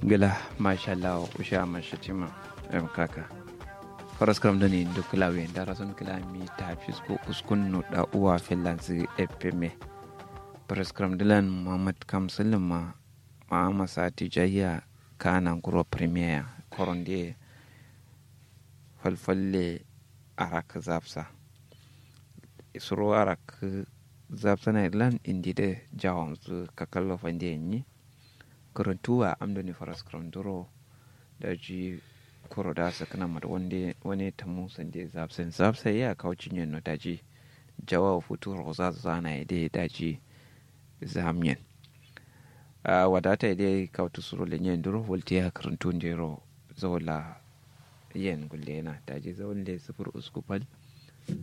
gila mashallah usha mashatima em kaka faras kam dani do klawe ndara son klami ta fisko uskun no da uwa finlands fm faras kam dilan muhammad kamsul ma ma masati jayya kana kuro premier koronde falfalle arak zapsa isuro arak zapsa na irland indi de jawon su kakallo fande yi karantuwa amdani faras karanturo da ji koro da su kana mata wani ta musan da zapsa zapsa ya kawo cinyen no daji jawa futu roza zana ya dai daji zamyen wadata ya dai kawo tusuro lenyen duro volti ya karantun jero zola yen gulle na daji zaun le sufur usku fal